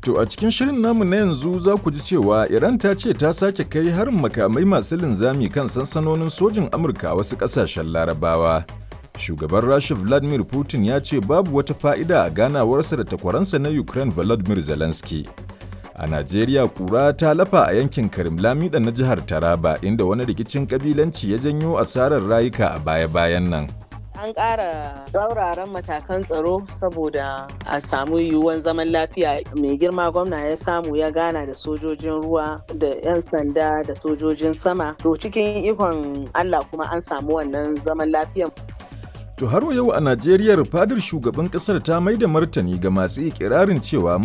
To a cikin shirin namu na yanzu za ku ji cewa Iran ta ce ta sake kai harin makamai masu linzami kan sansanonin sojin Amurka a wasu ƙasashen Larabawa. Shugaban Rasha Vladimir Putin ya ce babu wata fa'ida a ganawarsa da takwaransa na Ukraine Volodymyr Zelensky. A Najeriya kura ta lafa a yankin Karim Lamida na jihar Taraba inda wani rikicin kabilanci ya janyo asarar rayuka a baya-bayan nan. An ƙara tsauraran matakan tsaro saboda a samu yiwuwan zaman lafiya mai girma gwamna ya samu ya gana da sojojin ruwa da 'yan sanda da sojojin sama. To cikin ikon Allah kuma an samu wannan zaman lafiyan. To har yau a Najeriya fadar shugaban kasar ta mai da martani ga masu ikirarin cewa